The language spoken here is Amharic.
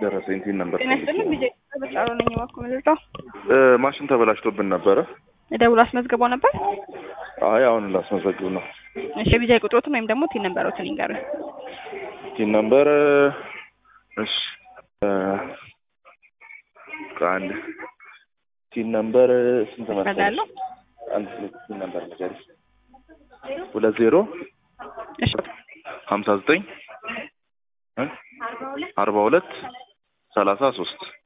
ደረሰኝ ቲን ነበር ጤና ይስጥልኝ ቢዜ በጫሮ ነኝ እባክዎ ምልርዳው ማሽን ተበላሽቶብን ነበረ። ደውሎ አስመዝግቦ ነበር። አይ አሁን ላስመዘግብ ነው። እሺ ቢዜ ቁጥሮትን ወይም ደግሞ ቲን ነበሮትን ይንገሩኝ። ቲን ነበር እሺ ከአንድ ቲን ነበር ስንት መሰለሽ? እፈልጋለሁ። አንድ ቲን ነበር ነገር ሁለት ዜሮ እሺ ሀምሳ ዘጠኝ አርባ ሁለት ሰላሳ ሶስት